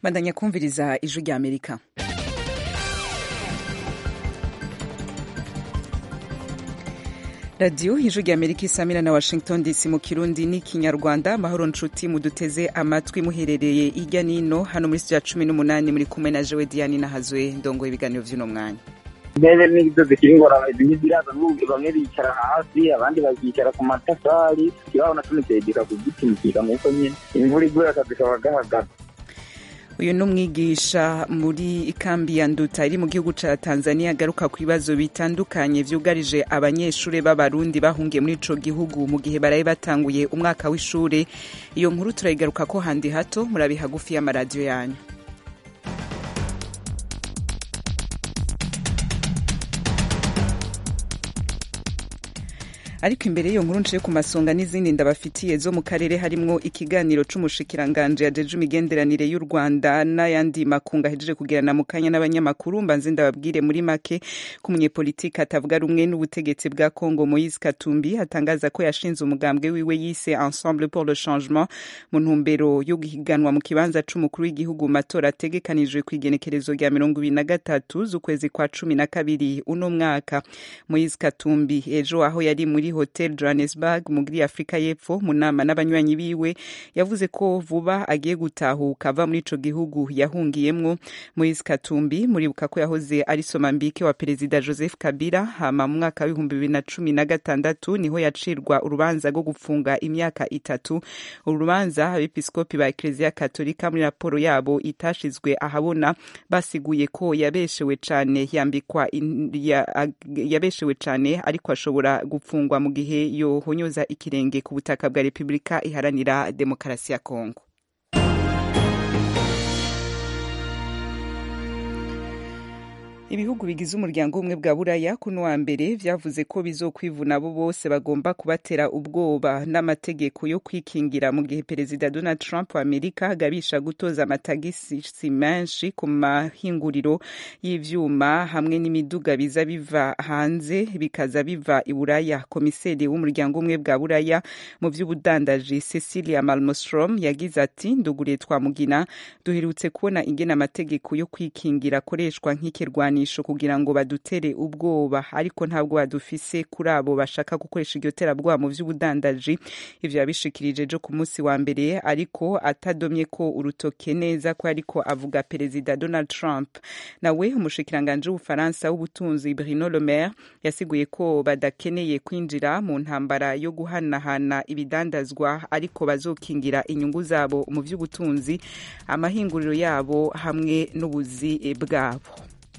bandanya kumviriza ijwi rya amerika radiyo ijwi rya amerika isamira na washington dc mu kirundi n'ikinyarwanda amahoro nshuti muduteze amatwi muherereye hirya n'ino hano muri studio ya cumi n'umunani muri kumwe na jewe diane nahazwe ndongo ibiganiro vy'uno mwanya intebe nizo zikiri ingorabahizi ntiziraza bamwe bicara hasi abandi bakicara ku matafari ikibaho naco nicegeka ku giti mukiga nk'uko nyene imvura iguye akazi kaba gahagaze uyu ni umwigisha muri ikambi ya nduta iri mu gihugu ca tanzania agaruka ku bibazo bitandukanye vyugarije abanyeshure b'abarundi bahungiye muri ico gihugu mu gihe baraye batanguye umwaka w'ishure iyo nkuru turayigaruka ko handi hato murabi hagufi y'amaradiyo yanyu ariko imbere y'iyo nkuru nciye ku masonga n'izindi ndabafitiye zo mu karere harimwo ikiganiro c'umushikiranganje yajeje imigenderanire y'u rwanda n'ayandi makungu ahejeje kugirana mu kanya n'abanyamakuru mbanze ndababwire muri make ko umunyepolitiki atavuga rumwe n'ubutegetsi bwa congo moise katumbi atangaza ko yashinze umugambwe wiwe yise ensemble pour le changement mu ntumbero yo guhiganwa mu kibanza c'umukuru w'igihugu mu matora ategekanijwe kw'igenekerezo rya mirongo ibiri na gatatu z'ukwezi kwa cumi na kabiri uno mwaka moise katumbi ejo aho yari muri hotel johannesburg muri afurika y'epfo mu nama n'abanywanyi biwe yavuze ko vuba agiye gutahuka ava muri ico gihugu yahungiyemwo moise katumbi muribuka ko yahoze ari somambike wa perezida joseph kabila hama mu mwaka w'ibihumbi bibiri na cumi na gatandatu niho yacirwa urubanza rwo gupfunga imyaka itatu uru rubanza abepiskopi ba ekleziya katolika muri raporo yabo itashizwe ahabona basiguye ko yabeshewe cane yambikwa yabeshewe cane ariko ashobora gupfungwa mu gihe yohonyoza ikirenge ku butaka bwa repubulika iharanira demokarasi ya kongo ibihugu bigize umuryango w'ubumwe bwa buraya kuno wa mbere vyavuze ko bizokwivuna abo bose bagomba kubatera ubwoba n'amategeko yo kwikingira mu gihe perezida donald trump wa amerika agabisha gutoza amatagisi menshi ku mahinguriro y'ivyuma hamwe n'imiduga biza biva hanze bikaza biva i buraya komiseri w'umuryango w'ubumwe bwa buraya mu vy'ubudandaji cecilia malmostrom yagize ati nduguriye twamugina duherutse kubona ingene amategeko yo kwikingira akoreshwa nk'ikirwani kugira ngo badutere ubwoba ariko ntabwo badufise kuri abo bashaka gukoresha iryo terabwoba mu vy'ubudandaji ivyo yabishikirije ejo ku munsi wa mbere ariko atadomye ko urutoke neza ko ariko avuga perezida donald trump nawe umushikiranganje w'ubufaransa w'ubutunzi bruno le maire yasiguye ko badakeneye kwinjira mu ntambara yo guhanahana ibidandazwa ariko bazokingira inyungu zabo mu vy'ubutunzi amahinguriro yabo hamwe n'ubuzi bwabo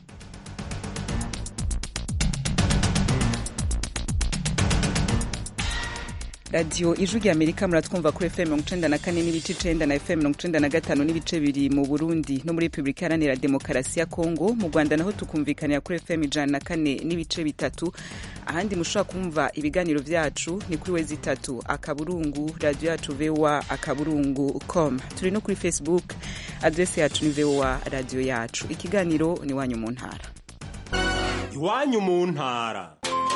radiyo ijwi rya amerika muratwumva kuri fm mirongo icenda na kane n'ibice icenda na fm mirongo icenda na gatanu n'ibice bibiri mu burundi no muri repubulika iharanira demokarasi ya kongo mu rwanda naho tukumvikanira kuri fm ijana na kane n'ibice bitatu ahandi mushobora kumva ibiganiro vyacu ni kuri wezi itatu akaburungu radiyo yacu voa akaburungu com turi no kuri facebook adrese yacu ni voa radiyo yacu ikiganiro ni iwanyu mu ntara iwanyu mu ntara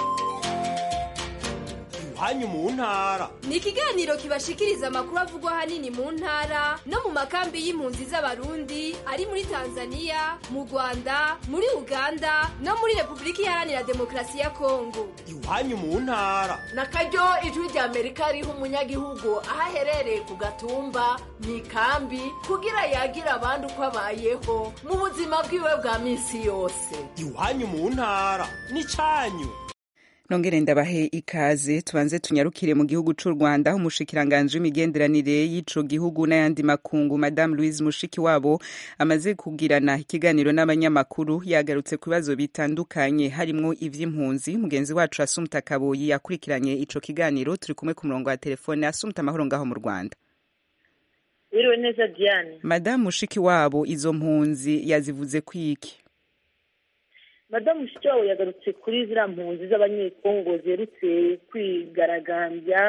iwanyu mu ntara ni ikiganiro kibashikiriza amakuru avugwa ahanini mu ntara no mu makambi y'impunzi z'abarundi ari muri tanzania mu rwanda muri uganda no muri repubulika iharanira demokarasi ya kongo iwanyu mu ntara na karyo ijwi rya amerika riha umunyagihugu aho aherereye ku gatumba mu ikambi kugira yagira abandi uko abayeho mu buzima bwiwe bwa minsi yose iwanyu mu ntara ni cyanyu nongere ndabahe ikaze tubanze tunyarukire mu gihugu c'u rwanda aho umushikiranganje w'imigenderanire y'ico gihugu n'ayandi makungu madame louise mushiki wabo amaze kugirana ikiganiro n'abanyamakuru yagarutse ku bibazo bitandukanye harimwo ivy'impunzi mugenzi wacu asumta kaboyi yakurikiranye ico kiganiro turi kumwe ku murongo wa telefone asumta amahoro ngaho mu rwanda wiriwe neza diane madame mushiki wabo izo mpunzi yazivuze kwiki madamu mushikiwabo yagarutse kuri ziriya mpunzi z'abanyekongo ziherutse kwigaragambya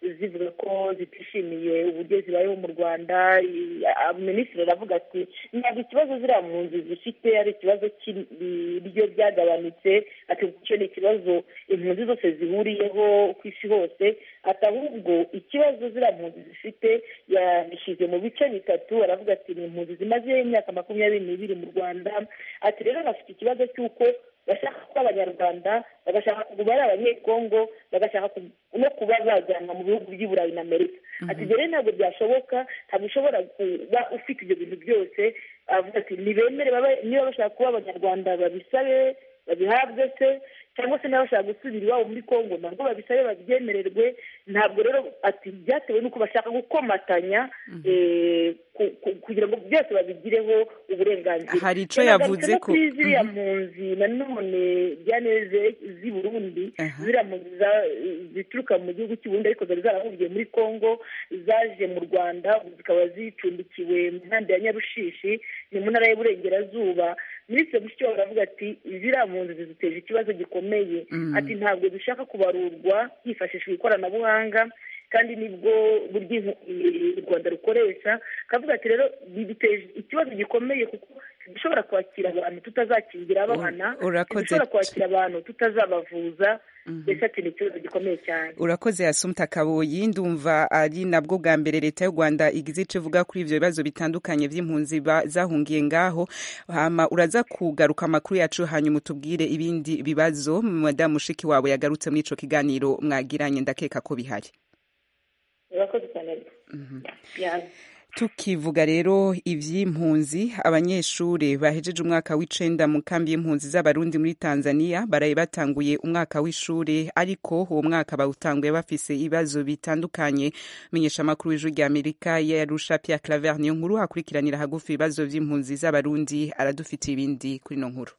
zivuga ko zitishimiye uburyo zibayeho mu rwanda minisitiri aravuga ati ntabwo ikibazo ziriya mpunzi zifite ari ikibazo cy'ibiryo byagabanutse ati icyo ni ikibazo impunzi zose zihuriyeho ku isi hose ati ahubwo ikibazo ziriya mpunzi zifite yabishyize mu bice bitatu aravuga ati ni impunzi zimaze imyaka makumyabiri n'ibiri mu rwanda ati rero bafite ikibazo cy'uko bashaka kuba abanyarwanda bagashaka kuguma ari abanyekongo bagashaka no kuba bajyanwa mu bihugu by'i burayi na amerika ati ibyo rero ntabwo byashoboka ntabwo ushobora kuba ufite ibyo bintu byose avuga ati ntibemere niba bashaka kuba abanyarwanda babisabe babihabwe se cyangwa se niba bashaka gusubira iwabo muri kongo nabwo babisabe babyemererwe ntabwo rero ati byatewe n'uko bashaka gukomatanya kugira ngo byose babigireho uburenganzira hari icyo yavuze ko kuri ziriya mpunzi nanone byaneze z'i burundi ziriya mpunzi zituruka mu gihugu cy'u Burundi ariko zari zarahungiye muri kongo zaje mu rwanda zikaba zicumbikiwe mu nkambi ya nyarushishi ni mu ntara y'uburengerazuba minisitiri mushikiwabo aravuga ati ziriya mpunzi ziduteza ikibazo gikomeye ati ntabwo dushaka kubarurwa hifashishijwe ikoranabuhanga kandi nibwo buryo u rwanda rukoresha akavuga ati rero biduteye ikibazo gikomeye kuko dushobora kwakira abantu tutazakingira abana dushobora kwakira abantu tutazabavuza mbese ati ni ikibazo gikomeye cyane urakoze yasumta kaboyi ndumva ari nabwo bwa mbere leta y'u rwanda igize icyo ivuga kuri ibyo bibazo bitandukanye by'impunzi zahungiye ngaho hama uraza kugaruka amakuru yacu hanyuma utubwire ibindi bibazo madamu mushiki wawe yagarutse muri icyo kiganiro mwagiranye ndakeka ko bihari urakoze cyane tukivuga rero iby'impunzi abanyeshuri bahejeje umwaka w'icenda mu kambi y'impunzi z'abarundi muri tanzania baraye batanguye umwaka w'ishuri ariko uwo mwaka bawutanguye bafise ibibazo bitandukanye menyesha amakuru w'ijwi rya amerika yarusha pia claver niyo nkuru akurikiranira hagufi ibibazo by'impunzi z'abarundi aradufitiye ibindi kuri ino nkuru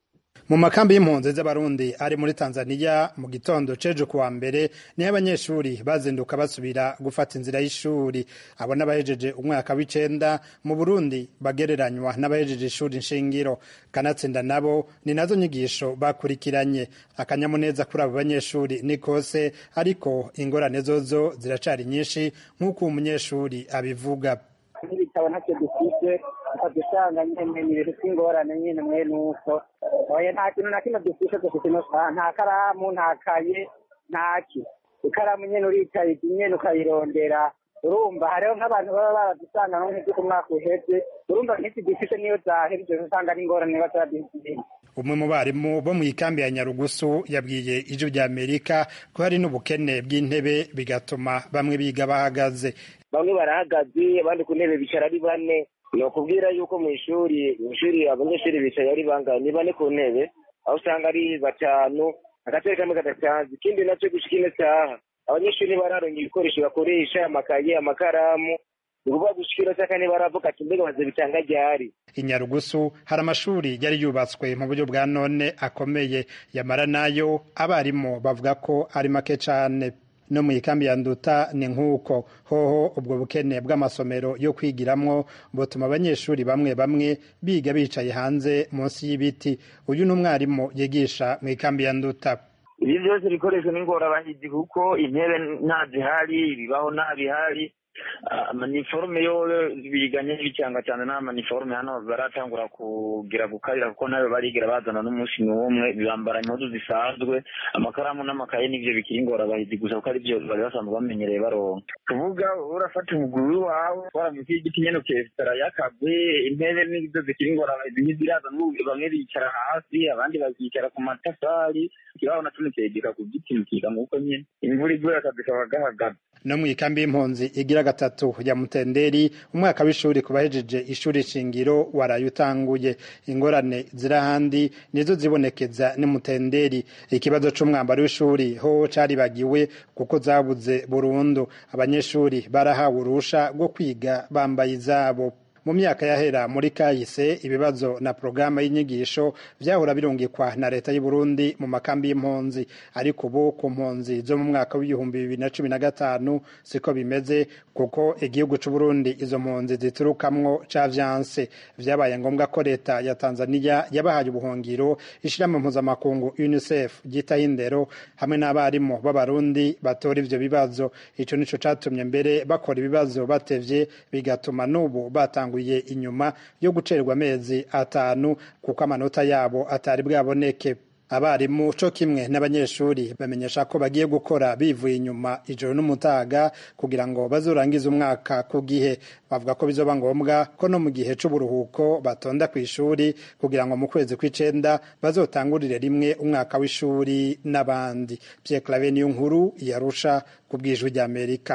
mu makambi y'impunzi z'abarundi ari muri tanzania mu gitondo cejo kuwa mbere niho abanyeshuri bazinduka basubira gufata inzira y'ishuri abo n'abahejeje umwaka w'icenda mu burundi bagereranywa n'abahejeje ishuri nshingiro kanatsinda nabo ni nazo nyigisho bakurikiranye akanyamuneza kuri abo banyeshuri ni kose ariko ingorane zozo ziracari nyinshi nk'uko uwo munyeshuri abivuga n'ibitabo ntacyo dufite ukadusanga nyine ni ibintu by'ingorane nyine mwene uko oya nta kintu na kimwe dufite dufite nta karamu nta kaye ntaki ikaramu nyine uricaye nyine ukayirondera urumva hariho nk'abantu baba baradusanga nko nk'ibyo ku mwaka uheze urumva nk'iki dufite niyo zahebye usanga ari ingorane batadufite umwe mu barimu bo mu ikambi ya nyarugusu yabwiye ijwi rya amerika ko hari n'ubukene bw'intebe bigatuma bamwe biga bahagaze bamwe barahagaze abandi ku ntebe bicara ari bane ni ukubwira yuko mu ishuri mu ishuri abanyeshuri bicaye ari bangahe ni bane ku ntebe aho usanga ari batanu agatebe kamwe kadasanzwe ikindi nacyo gushika ino saha abanyeshuri bararonga ibikoresho bakoresha amakaye amakaramu ni ukuvuga gushika ino saha baravuga ati mbega baze bitanga ryari i nyarugusu hari amashuri yari yubatswe mu buryo bwa none akomeye yamara nayo abarimu bavuga ko ari make cane no mu ikambi ya nduta ni nk'uko hoho ubwo bukene bw'amasomero yo kwigiramwo butuma abanyeshuri bamwe bamwe biga bicaye hanze munsi y'ibiti uyu ni umwarimu yigisha mu ikambi ya nduta ibi byose ibikoresho ni ingorabahizi kuko intebe nta zihari ibibaho nta bihari amaniforume yo biganye n'ibicanga cyane nta maniforume hano baratangura kugira gukarira kuko nayo barigira bazana n'umunsi n'umwe bambara impuzu zisanzwe amakaramu n'amakaye n'ibyo bikiri ingorabahizi gusa kuko aribyo bari basanzwe bamenyereye baronka kuvuga urafata umuguru wawe waramutse igiti nyene ukesitara yakagwe intebe n'ibyo zikiri ingorabahizi nk'iziraza bamwe bicara hasi abandi bakicara ku matafari ikibaho naco nikegeka ku giti mukiga nk'uko nyene imvura iguye akazi kaba gahagaze no mu ikambi y'impunzi igira gatatu ya mutenderi umwaka w'ishuri ku bahejeje ishuri shingiro waraye utanguye ingorane ziri ahandi nizo zibonekeza ni mutenderi ikibazo c'umwambaro w'ishuri ho caribagiwe kuko zabuze burundu abanyeshuri barahawe urusha rwo kwiga bambaye izabo mu myaka yahera muri kahise ibibazo na porogaramu y'inyigisho vyahora birungikwa na leta y'u Burundi mu makambi y'impunzi ariko ubu ku mpunzi zo mu mwaka w'ibihumbi bibiri na cumi na gatanu siko bimeze kuko igihugu c'u Burundi izo mpunzi ziturukamwo cavyanse vyabaye ngombwa ko leta ya Tanzania yabahaye ubuhungiro ishirahamwe mpuzamakungu UNICEF ryitaho indero hamwe n'abarimu b'abarundi batora ivyo bibazo ico nico catumye mbere bakora ibibazo batevye bigatuma n'ubu batanguye inyuma yo gucererwa amezi atanu kuko amanota yabo atari bwaboneke abarimu co kimwe n'abanyeshuri bamenyesha ko bagiye gukora bivuye inyuma ijoro n'umutaga kugira ngo bazorangize umwaka ku gihe bavuga ko bizoba ngombwa ko no mu gihe c'uburuhuko batonda ku ishuri kugira ngo mu kwezi kw'icenda bazotangurire rimwe umwaka w'ishuri n'abandi Pierre Claver niyo nkuru yarusha ku bwijwi ry'Amerika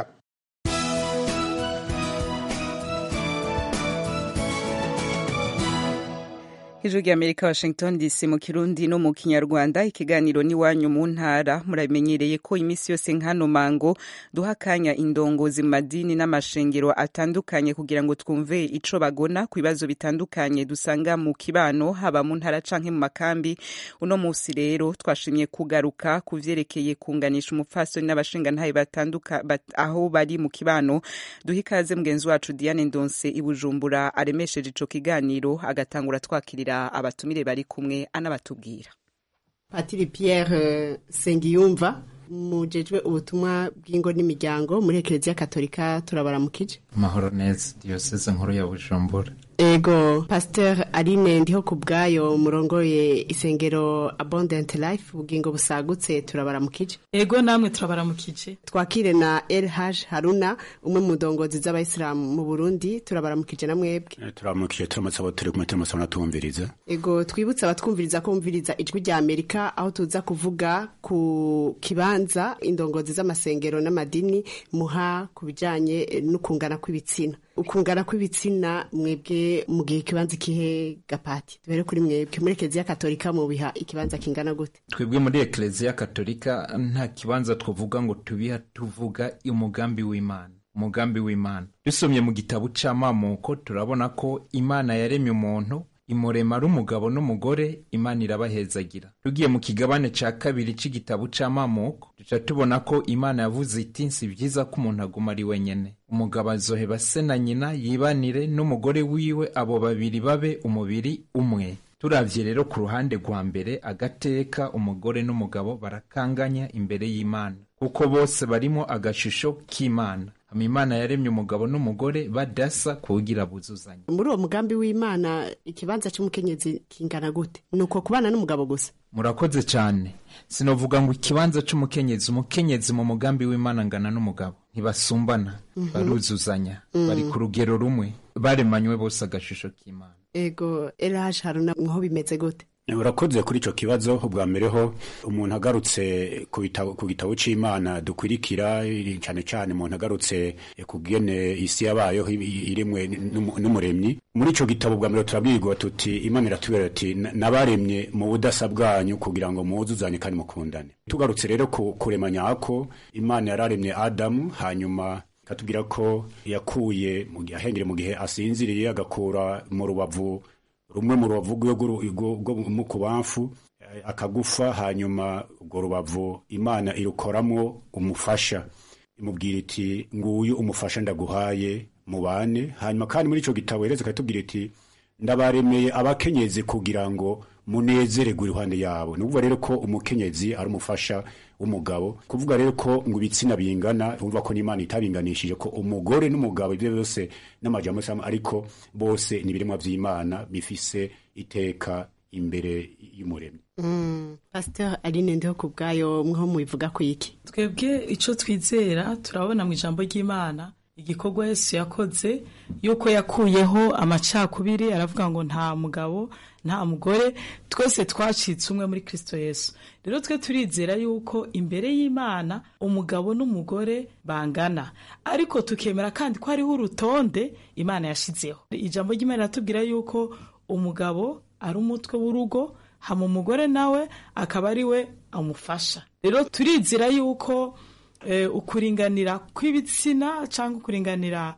ijwi ry'amerika washington dc mu kirundi no mu kinyarwanda ikiganiro n'iwanyu mu ntara muramenyereye ko iminsi yose nk'ano mango duha akanya indongozi mu madini n'amashengero atandukanye kugira ngo twumve ico bagona ku bibazo bitandukanye dusanga mu kibano haba mu ntara canke mu makambi uno musi rero twashimye kugaruka ku vyerekeye kunganisha umupfasoni n'abashingantahe batanduka bat, aho bari mu kibano duha ikaze mugenzi wacu diane ndonse i bujumbura aremesheje ico kiganiro agatangura twakirira abatumire bari kumwe anabatubwira patiri Pierre Sengiyumva mujejwe ubutumwa bw'ingo n'imiryango muri ekereziya katolika turabaramukije amahoro neza diyoseze nkuru ya bujumbura ego pasteur aline ndiho ku bwayo murongoye isengero abundant life ubugingo busagutse turabaramukije ego namwe turabaramukije twakire na LH Haruna umwe mu ndongozi z'abayisilamu mu Burundi turabaramukije na mwebwe turabaramukije turamutse abo turi kumwe turamutse n'atumviriza ego twibutse abatwumviriza ko bumviriza ijwi rya Amerika aho tuza kuvuga ku kibanza indongozi z'amasengero n'amadini muha ku bijanye n'ukungana kw'ibitsina ukungana kw'ibitsina mwebwe mu gihe ikibanza ikihe gapati duhere kuri mwebwe muri ekereziya katolika mubiha ikibanza kingana gute twebwe muri ekereziya katolika nta kibanza twavuga ngo tubiha tuvuga umugambi w'imana umugambi w'imana dusomye mu gitabo c'amamuko turabona ko imana yaremye umuntu imurema ari umugabo n'umugore imana irabahezagira tugiye mu kigabane ca kabiri c'igitabo c'amamuko duca tubona ko imana yavuze iti si vyiza ko umuntu aguma ari wenyene umugabo azoheba se na nyina yibanire n'umugore wiwe abo babiri babe umubiri umwe turavye rero ku ruhande rwa mbere agateka umugore n'umugabo barakanganya imbere y'imana kuko bose barimo agashusho k'imana hama imana yaremye umugabo n'umugore badasa kugira buzuzanye muri uwo mugambi w'imana ikibanza c'umukenyezi kingana gute ni uko kubana n'umugabo gusa murakoze cyane sinovuga ngo ikibanza c'umukenyezi umukenyezi mu mugambi w'imana ngana n'umugabo ntibasumbana baruzuzanya bari ku rugero rumwe baremanywe bose agashusho k'imana ego LH Haruna mwaho bimeze gute urakoze kuri icyo kibazo ubwa mbere ho umuntu agarutse ku gitabo cy'imana dukwirikira cyane cyane umuntu agarutse ku bwene isi yabayeho irimwe n'umuremyi muri icyo gitabo bwa mbere turabwirwa tuti imana iratubwira ati nabaremye mu budasa bwanyu kugira ngo muwuzuzanye kandi mukundane tugarutse rero ku kurema nyako imana yararemye adamu hanyuma ikatubwira ko yakuye ahengere mu gihe asinziriye agakura mu rubavu rumwe mu rubavu rwo mu kubamfu akagufa hanyuma urwo rubavu imana irukoramo umufasha imubwira iti nguyu umufasha ndaguhaye mubane hanyuma kandi muri icyo gitabo hereza ikatubwira iti ndabaremeye abakenyezi kugira ngo munezererwe iruhande yabo ni ukuvuga rero ko umukenyezi ari umufasha w'umugabo kuvuga rero ko ngo ibitsina bingana urumva ko n'imana itabinganishije ko umugore n'umugabo ibyo byose n'amajambo ariko bose ni ibiremwa by'imana bifise iteka imbere y'umuremyi mm. pasteur aline ndiho ku bwayo mwaho mubivuga ku iki twebwe ico twizera turabona mu ijambo ry'imana igikorwa yesu yakoze yuko yakuyeho amacakubiri aravuga ngo nta mugabo nta mugore twese twacitse umwe muri kristo yesu rero twe turizera yuko imbere y'imana umugabo n'umugore bangana ariko tukemera kandi ko hariho urutonde imana yashizeho ijambo ry'imana riratubwira yuko umugabo ari umutwe w'urugo hama umugore nawe akaba ari we amufasha rero turizera yuko ukuringanira kw'ibitsina cyangwa ukuringanira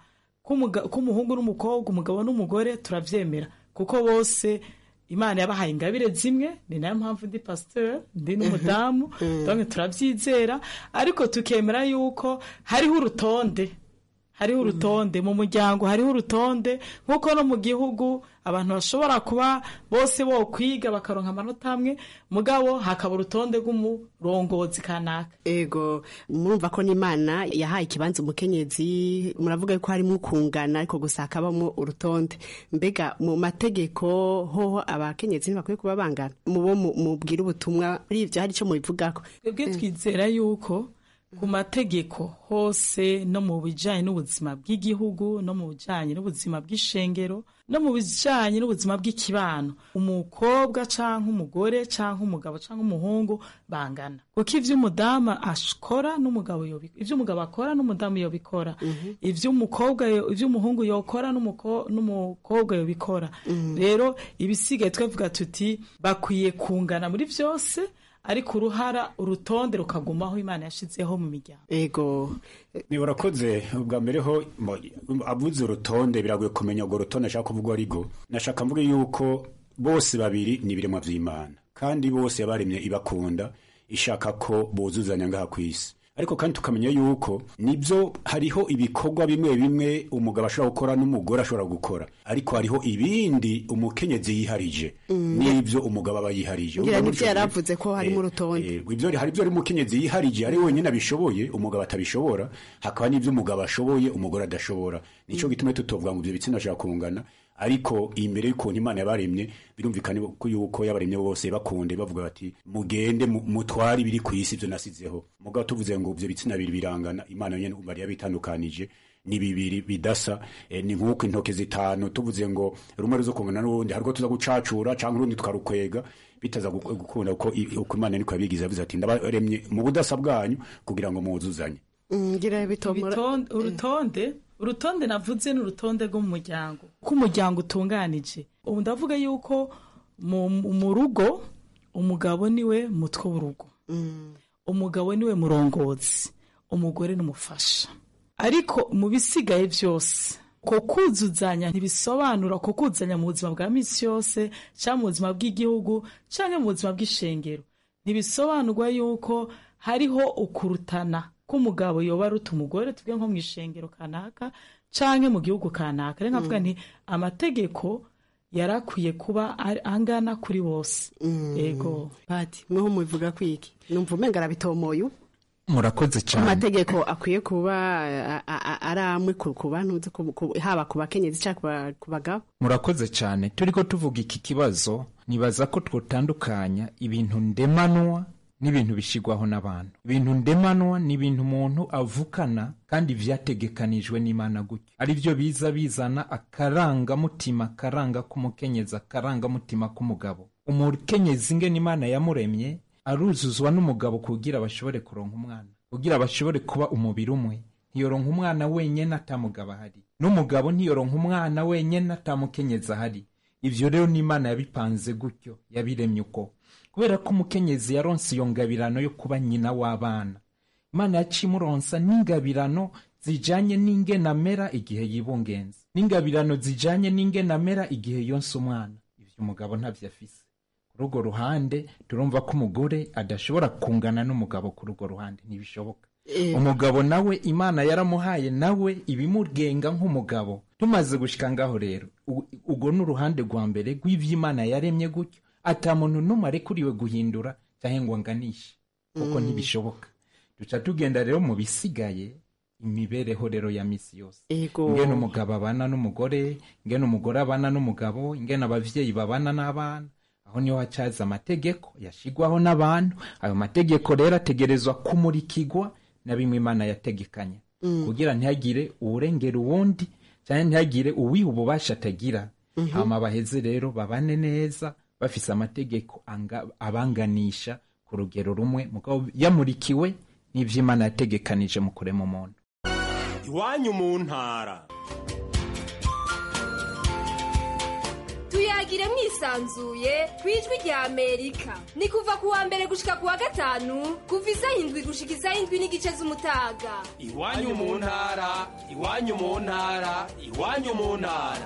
k'umuga- k'umuhungu n'umukobwa umugabo n'umugore turavyemera kuko bose imana yabahaye ingabire zimwe ni nayo mpamvu ndi pasteur ndi n'umudamu donc turavyizera ariko tukemera yuko hariho urutonde hariho urutonde mu muryango hariho urutonde nk'uko no mu gihugu abantu bashobora kuba bose bo kwiga bakaronka amanota amwe mugabo hakaba urutonde rw'umurongozi kanaka ego murumva ko n'imana yahaye ikibanza umukenyezi muravuga yuko harimo ukungana ariko gusa hakabamo urutonde mbega mu mategeko hoho abakenyezi ntibakwiye kuba bangana mu bo mu- mubwira ubutumwa muri ibyo hari icyo mubivugako twebwe twizera yuko ku mategeko hose no mu bijyanye n'ubuzima bw'igihugu no mu bijyanye n'ubuzima bw'ishengero no mu bijyanye n'ubuzima bw'ikibano umukobwa cyangwa umugore cyangwa umugabo cyangwa umuhungu bangana kuko ibyo umudamu akora n'umugabo yobikora ibyo umugabo akora n'umudamu yobikora ibyo umukobwa yo- ibyo umuhungu yokora n'umuko- n'umukobwa yobikora rero ibisigaye twavuga tuti bakwiye kungana muri byose ariko uruhara urutonde rukagumaho imana yashyizeho mu miryango ego ni urakoze ubwa mbere ho mo- avuze urutonde biragoye kumenya urwo rutonde ashaka kuvuga arigo nashaka mvuge yuko bose babiri ni ibiremwa vy'imana kandi bose yabaremye ibakunda ishaka ko buzuzanya ngaha ku isi ariko kandi tukamenya yuko nibyo hariho ibikorwa bimwe bimwe umugabo ashobora gukora n'umugore ashobora gukora ariko hariho ibindi umukenyezi yiharije n'ibyo umugabo aba yiharije ngira Urumva nibyo gutyo yari rero- avuze ko harimo urutonde Eh, ibyo hari ibyo ari umukenyezi yiharije ari wenyine abishoboye umugabo atabishobora hakaba n'ibyo umugabo ashoboye umugore adashobora nico gituma tutovuga ngo ibyo bitsina ashaka kungana ariko imbere y'ukuntu imana yabaremye birumvikana ko yuko yabaremye bose bakunde bavuga bati mugende mu- mutware ibiri ku isi ibyo nasizeho mugabo tuvuze ngo ibyo bitsina bibiri birangana imana nyene bari yabitandukanije ni bibiri bidasa eh, ni nk'uko intoke zitanu tuvuze ngo rumwe ruzo kungana n'urundi harwo tuza gucacura cyangwa urundi tukarukwega bitaza gu- gukunda uko i- uko imana niko yabigize yavuze ati ndabaremye mu budasa bwanyu kugira ngo muzuzanye Mm, ngira bitomora Ibitonde- urutonde urutonde navuze ni urutonde rwo mu muryango uko umuryango utunganije ubu ndavuga yuko mu, mu rugo umugabo niwe mutwe w'urugo umugabo niwe murongozi umugore n'umufasha ariko mu bisigaye byose ko kuzuzanya ntibisobanura ko kuzuzanya mu buzima bwa misi yose cyangwa mu buzima bw'igihugu cyangwa mu buzima bw'ishengero ntibisobanurwa yuko hariho ukurutana k'umugabo yoba aruta umugore tuvuge nko mu ishengero kanaka cyangwa mu gihugu kanaka rero nkavuga nti amategeko yari akwiye kuba ari- angana kuri bose yego pati mweho mubivuga kwiki numva umenga arabitomoye ubu murakoze ko cyane amategeko akwiye kuba a- a- a- ari amwe ku ku bantu uzi ku- ku- haba ku bakenyezi cyangwa ku ba- ku bagabo murakoze cyane turiko tuvuga iki kibazo nibaza ko twotandukanya ibintu ndemanwa n'ibintu bishigwaho n'abantu ibintu ndemanwa ni ibintu umuntu avukana kandi vyategekanijwe n'imana gutyo ari byo biza bizana akarangamutima akaranga k'umukenyezi akarangamutima k'umugabo umukenyezi ngene imana yamuremye aruzuzwa n'umugabo kugira bashobore kuronka umwana kugira bashobore kuba umubiri umwe ntiyoronka umwana wenyene atamugabo ahari n'umugabo ntiyoronka umwana wenyene atamukenyezi ahari ivyo rero n'imana yabipanze gutyo yabiremye uko kubera ko umukenyezi yaronse iyo ngabirano yo kuba nyina w'abana imana yaciye imuronsa n'ingabirano zijanye n'ingenamera igihe yibungenze n'ingabirano zijanye n'ingenamera igihe yonse umwana ivyo umugabo ntavyo afise kuri urwo ruhande turumva ko umugore adashobora kungana n'umugabo kuri urwo ruhande ntibishoboka umugabo nawe imana yaramuhaye nawe ibimugenga nk'umugabo tumaze gushika ngaho rero u- urwo ni uruhande rwa mbere rw'ivyo imana yaremye gutyo ata muntu n'umwe arekuriwe guhindura cyangwa ngo anganishe kuko Mm. ntibishoboka duca tugenda rero mu bisigaye imibereho rero ya misi yose Ego. ingene umugabo abana n'umugore ingene umugore abana n'umugabo ingene abavyeyi babana n'abana aho niho hacaza amategeko yashigwaho n'abantu ayo mategeko rero ategerezwa kumurikirwa na bimwe imana yategekanya Mm. kugira ntihagire uwurengera uwundi cyangwa ntihagire uwiha ububasha atagira Mhm. hama baheze rero babane neza bafise amategeko anga- abanganisha ku rugero rumwe mugabo yamurikiwe n'ivyo imana yategekanije mu kurema umuntu iwanyu mu ntara tuyagire mwisanzuye ku ijwi rya amerika ni kuva ku wa mbere gushika ku wa gatanu kuva isaha indwi gushika isaha indwi n'igice z'umutaga iwanyu mu ntara iwanyu mu ntara iwanyu mu ntara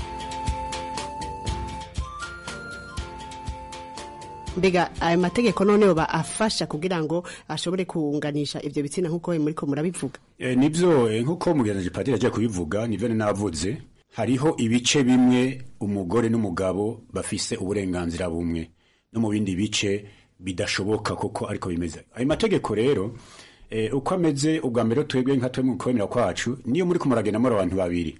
mbega ayo mategeko noneho ba afasha kugira ngo ashobore kunganisha ivyo bitsina nk'uko muriko murabivuga E, nivyo e, nkuko mugenzi padiri agiye kubivuga nivyo ni navuze hariho ibice bimwe umugore n'umugabo bafise uburenganzira bumwe no mu bindi bice bidashoboka koko ariko bimeze ayo mategeko rero e, uko ameze ubwa mbere twebwe nka twemwe kwemera kwacu niyo muri kumuragenda muri abantu babiri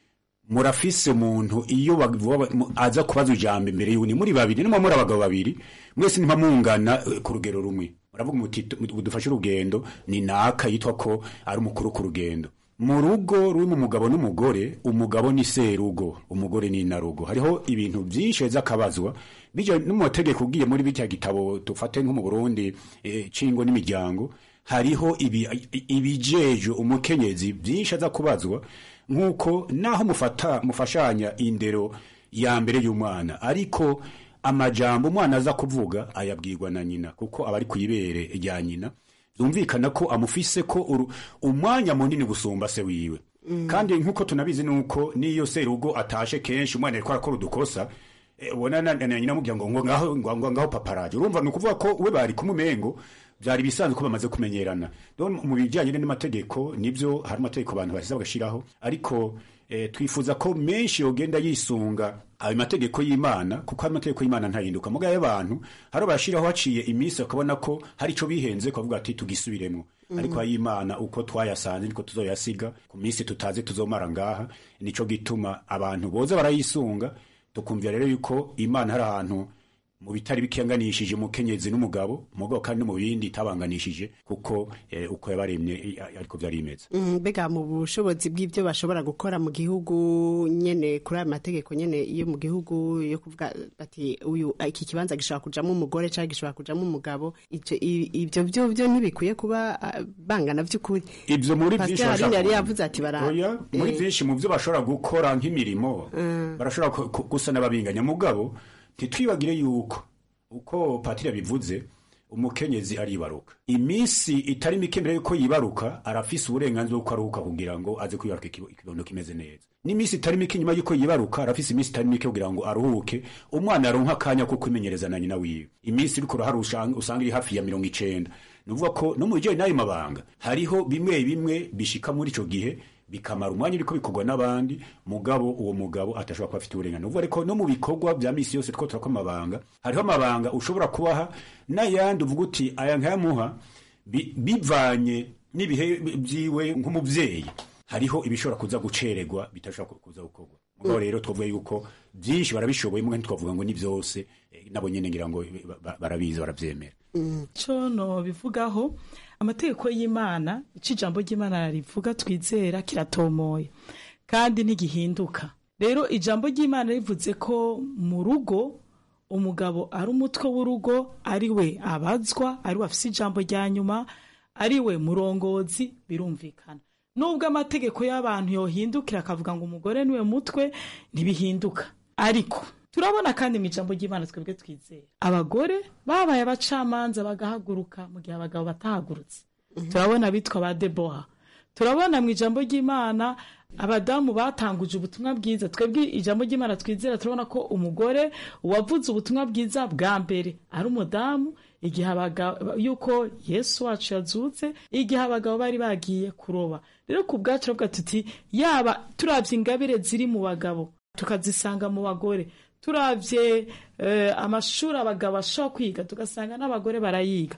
murafise umuntu iyo bavuga- mu- aza kubaza ijambo imbere y'undi muri babiri nimwe muri abagabo babiri mwese ntimamungana eh, ku rugero rumwe muravuga muti tu- dufashe urugendo ni naka yitwa ko ari umukuru ku rugendo mu rugo rurimo umugabo n'umugore umugabo ni serugo umugore ni inarugo hariho ibintu byinshi biza akabazwa bijya no mu mategeko ugiye muri bitya gitabo dufate nko mu burundi eh, cingo n'imiryango hariho ibi- ibijeje umukenyezi byinshi aza kubazwa nk'uko naho mufata mufashanya indero ya mbere y'umwana ariko amajambo umwana aza kuvuga ayabwirwa na nyina kuko aba ari ku ibere rya nyina byumvikana ko amufise ko uru- umwanya munini gusumba se wiwe kandi nk'uko tunabizi nuko n'iyo serugo atashe kenshi umwana ariko arakora udukosa eh, ubona na na nyina amubwira ngo ngo ngaho ngo ngo ngaho paparaje urumva ni ukuvuga ko we bari kumumengo byari bisanzwe ko bamaze kumenyerana rero mu bijyanye n'amategeko nibyo hari amategeko abantu bashyize bagashiraho ariko eh, twifuza ko menshi yogenda yisunga ayo mategeko y'imana kuko ayo mategeko y'imana ntahinduka mugaye abantu hari abashiraho haciye iminsi bakabona ko hari ico bihenze kuvuga ati tugisubiremo Mhm. ariko ay'imana uko twayasanze niko tuzoyasiga ku minsi tutazi tuzomara ngaha nico gituma abantu boza barayisunga tukumvira rero yuko imana hari ahantu mu bitari bikiyanganishije umukenyezi n'umugabo umugabo kandi no mu bindi itabanganishije kuko eh, uko yabaremye eh, ariko vyari bimeze Mm, mbega mu bushobozi bw'ibyo bashobora gukora mu gihugu nyene kuri ayo mategeko nyene yo mu gihugu yo kuvuga bati uyu iki kibanza gishobora kujamo umugore cyangwa gishobora kujamo umugabo ivyo i- ivyo byo byo ntibikwiye kuba ah, bangana by'ukuri ivyo muri byinshi Pascal bashaka- yari yavuze ati bara Oya, muri eh, byinshi mu byo bashobora gukora nk'imirimo Mm. barashobora ku- ku- gusa n'ababinganya mugabo ntitwibagire yuko uko patiri yabivuze umukenyezi aribaruka iminsi itari mike mbere yuko yibaruka arafise uburenganzira bwo aruhuka kugira ngo aze kwibaruka ikibo- ikibondo kimeze neza n'iminsi itari mike nyuma yuko yibaruka arafise iminsi itari mike kugira ngo aruhuke umwana aronka akanya ko kwimenyereza na nyina wiwe iminsi iriko urahari usanga usanga iri hafi ya mirongo icenda ni ukuvuga ko no mu bijyanye n'ayo mabanga hariho bimwe bimwe bishika muri ico gihe bikamara umwanya uriko bikorwa n'abandi mugabo uwo mugabo atashobora kuba afite uburenganzira uvuga ariko no mu bikorwa bya misi yose two turakora amabanga hariho amabanga ushobora kubaha n'ayandi uvuga uti aya nkayamuha bi- bivanye n'ibihe byiwe nk'umubyeyi hariho ibishobora kuza gucererwa bitashobora ku- kuza gukorwa mugabo rero twavuga yuko byinshi barabishoboye mwe ntitwavuga ngo ni byose eh, nabo nyene ngira ngo ba- ba- barabizi baravyemera cyo no bivugaho amategeko y'imana icyo ijambo ry'imana rivuga twizera kiratomoye kandi ntigihinduka rero ijambo ry'imana rivuze ko mu rugo umugabo ari umutwe w'urugo ari we abazwa ari we afise ijambo rya nyuma ari we murongozi birumvikana nubwo amategeko y'abantu yohindukira akavuga ngo umugore niwe mutwe ntibihinduka ariko turabona kandi mu ijambo ry'imana twebwe twizera abagore babaye abacamanza bagahaguruka mu gihe abagabo batahagurutse turabona abitwa ba deboha turabona mu ijambo ry'imana abadamu batanguje ubutumwa bwiza twebwe ijambo ry'imana twizera turabona ko umugore wavuze ubutumwa bwiza bwa mbere ari umudamu igihe abagabo yuko yesu wacu yazutse igihe abagabo bari bagiye kuroba rero ku bwacu turavuga tuti yaba turabye ingabire ziri mu bagabo tukazisanga mu bagore turabye eh, amashuri abagabo bashobora kwiga tugasanga n'abagore barayiga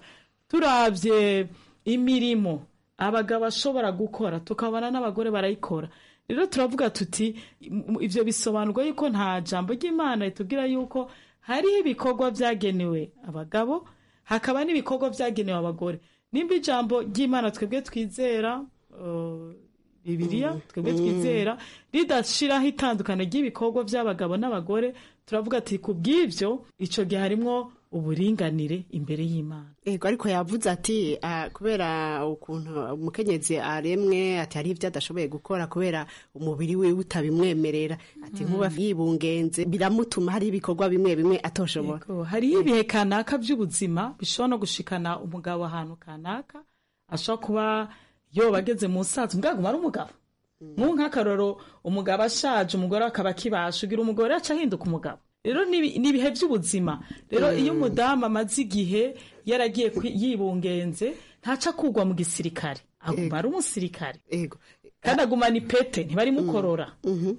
turabye imirimo abagabo bashobora gukora tukabona n'abagore barayikora rero turavuga tuti m- ivyo bisobanurwa yuko nta jambo ry'imana ritubwira yuko hariho ibikorwa byagenewe abagabo hakaba n'ibikorwa byagenewe abagore nimba ijambo ry'imana twebwe twizera uh, bibiliya twebwe mm. twizera ridashiraho itandukano ry'ibikorwa by'abagabo n'abagore turavuga ati ku bw'ibyo icyo gihe harimwo uburinganire imbere y'imana ego ariko yavuze ati ah, kubera ukuntu umukenyezi aremwe ati hari ibyo adashoboye gukora kubera umubiri we utabimwemerera ati nkuba yibungenze biramutuma hari ibikorwa bimwe bimwe atoshobora Yego, hariho ibihe kanaka by'ubuzima bishobora no gushikana umugabo ahantu kanaka ashobora kuba yoba ageze mu sazi mbwa aguma ari umugabo nk'ubu nk'akaroro umugabo ashaje umugore akaba akibasha ugira umugore aca ahinduka umugabo rero ni ibi- ni ibihe by'ubuzima rero iyo umudamu amaze igihe yaragiye kwi- yibungenze ntaca kugwa mu gisirikare aguma ari umusirikare kandi agumana ipete ntibarimukorora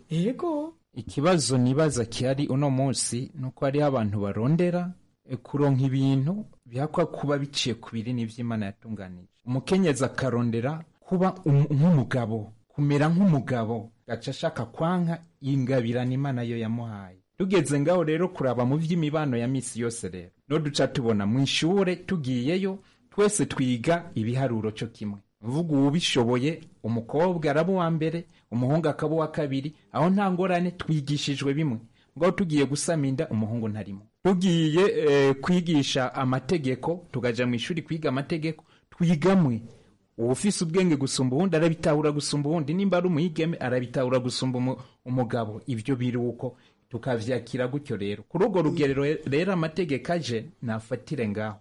yego ikibazo nibaza kihari uno munsi ni uko hariho abantu barondera e, kuronka ibintu byakwa kuba biciye ku binini by'imana yatunganije umukenyezi akarondera kuba um- nk'umugabo kumera nk'umugabo gaca ashaka kwanka ingabirana imana yo yamuhaye tugeze ngaho rero kuraba mu by'imibano ya misi yose rero no duca tubona mu ishure tugiyeyo twese twiga ibiharuro cyo kimwe mvuga uwubishoboye umukobwa araba uwa mbere umuhungu akaba uwa kabiri aho nta ngorane twigishijwe bimwe ngaho tugiye gusama inda umuhungu ntarimo tugiye eh, kwigisha amategeko tukaja mu ishuri kwiga amategeko twigamwe uwufise ubwenge gusumba uwundi arabitahura gusumba uwundi nimba ari umuyigeme arabitahura gusumba umu- umugabo ibyo biruko tukavyakira gutyo rero kuri urwo rugerero rero amategeko aje nafatire ngaho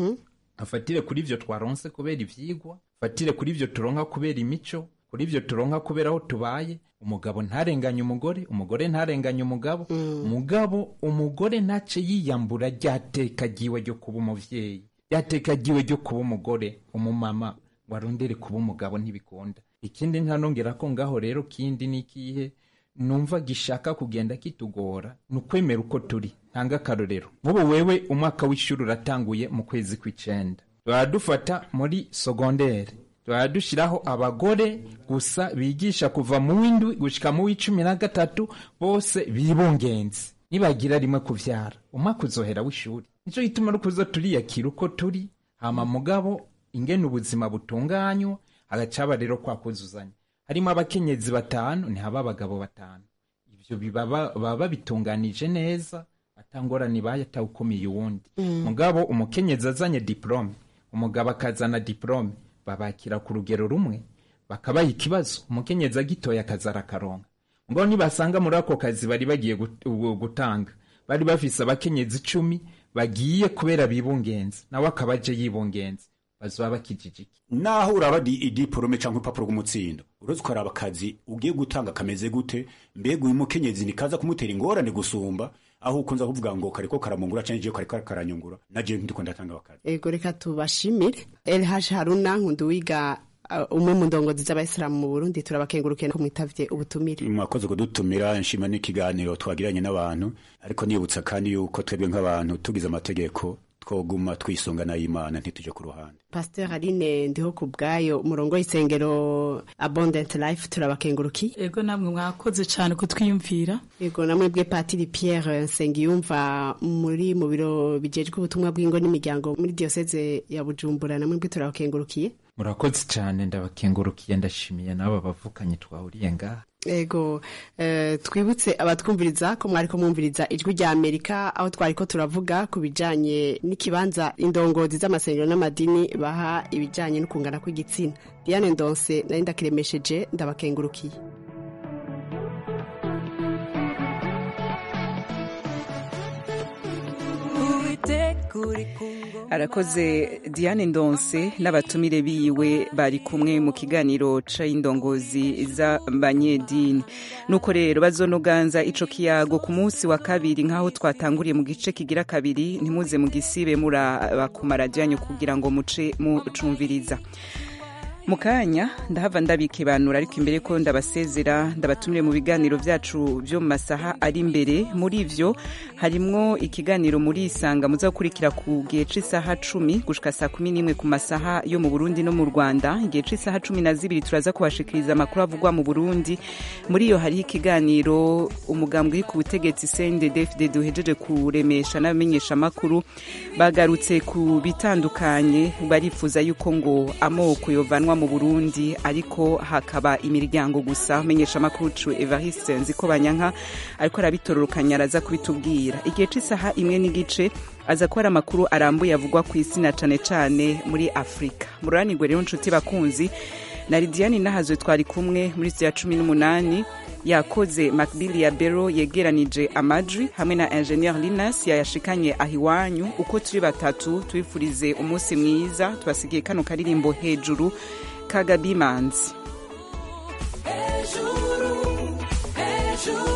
afatire kuri ivyo twaronse kubera ivyigwa afatire kuri ivyo turonka kubera imico kuri ivyo turonka kubera aho tubaye umugabo ntarenganye umugore umugore ntarenganye umugabo mugabo umugore ntace yiyambura ryateka ryiwe ryo kuba umuvyeyi ryateka ryiwe ryo kuba umugore umumama warondere kuba umugabo ntibikunda ikindi ntanongera ko ngaho rero kindi ni ikihe numva gishaka kugenda kitugora ni ukwemera uko turi ntanga akarorero nk'ubu wewe umwaka w'ishuri uratanguye mu kwezi kw'icenda tuba dufata muri sogondere tuba dushyiraho abagore gusa bigisha kuva mu w'indwi gushyika mu w'icumi na gatatu bose bibungenze nibagira rimwe kuvyara umwaka uzohera w'ishuri nicyo gituma ari kuza turiyakira uko turi hama mugabo ingene ubuzima butunganywa hagacaba rero kwa kuzuzanya harimo abakenyezi batanu ntihaba abagabo batanu ibyo biba ba- baba babitunganije neza atangorane ibaye atawukomeye uwundi mugabo umukenyezi azanye diplome umugabo akazana diplome babakira ku rugero rumwe bakabaha ikibazo umukenyezi agitoya akaza arakaronka mugabo nibasanga muri ako kazi bari bagiye gut- ubu- gutanga bari bafise abakenyezi icumi bagiye kubera bibungenze nawe akaba aje yibungenze bazoba bakijijiki naho uraba di- idiporome cyangwa urupapuro rw'umutsindo uretse ukaraba akazi ugiye gutanga kameze gute mbega uyu mukenyezi nikaza kumutera ingorane gusumba aho ukunza kuvuga ngo kariko karamungura cyangwa igihe kariko karanyungura naje ndiko ndatanga akazi ego reka tubashimire elhash haruna nkunduwiga uh, umwe mu ndongozi z'abayisilamu mu burundi turabakengurukiye ko mwitavye ubutumire mwakoze kudutumira nshima n'ikiganiro twagiranye n'abantu ariko nibutsa kandi yuko twebwe nk'abantu tugize amategeko twoguma twisunga n'ay'imana ntituje ku ruhande pasteur aline ndiho ku bwayo umurongo w'isengero abundant life turabakengurukiye ego namwe mwakoze cyane kutwiyumvira yego namwebwe patiri pierre nsengiyumva muri mu biro bijejwe ubutumwa bw'ingo n'imiryango muri diyoseze ya bujumbura namwebwe turabakengurukiye murakoze cyane ndabakengurukiye ndashimiye n'aba bavukanye twahuriye ngaha ego eh, twibutse abatwumviriza ko mwariko mwumviriza ijwi rya amerika aho twariko turavuga ku bijanye n'ikibanza indongozi z'amasengero n'amadini baha ibijanye no kungana kw'igitsina diane ndonse nari ndakiremesheje ndabakengurukiye arakoze diane ndonse n'abatumire biwe bari kumwe mu kiganiro c'indongozi z'abanyedini nuko rero bazonoganza ico kiyago ku munsi wa kabiri nk'aho twatanguriye mu gice kigira kabiri ntimuze mu gisibe muraba ku maradiyo yanyu kugira ngo muce mucumviriza mu kanya ndahava ndabikibanura ariko imbere ko ndabasezera ndabatumire mu biganiro byacu byo mu masaha ari imbere muri ivyo harimwo ikiganiro muri isanga muza gukurikira ku gihe c'isaha cumi gushika saa kumi n'imwe ku masaha yo mu burundi no mu rwanda igihe c'isaha cumi na zibiri turaza kubashikiriza amakuru avugwa mu burundi muri iyo hariho ikiganiro umugambwe uri ku butegetsi cndd duhejeje kuremesha n'abamenyesha amakuru bagarutse ku bitandukanye barifuza yuko ngo amoko yovanwa bushinwa mu burundi ariko hakaba imiryango gusa umenyesha amakuru cu evariste nziko banyanka ariko arabitororokanya araza kubitubwira igihe c'isaha imwe n'igice aza kuba ari amakuru arambuye avugwa ku isi na cane cane muri afurika mururanirwe rero nshuti bakunzi na lidiane nahazwe twari kumwe muri ya cumi n'umunani yakoze macbill ya bero yegeranije amajwi hamwe na ingenieur linas yayashikanye aho iwanyu uko turi batatu tubifurize umunsi mwiza tubasigiye kano karirimbo hejuru kagabimanzi hejuru hejuru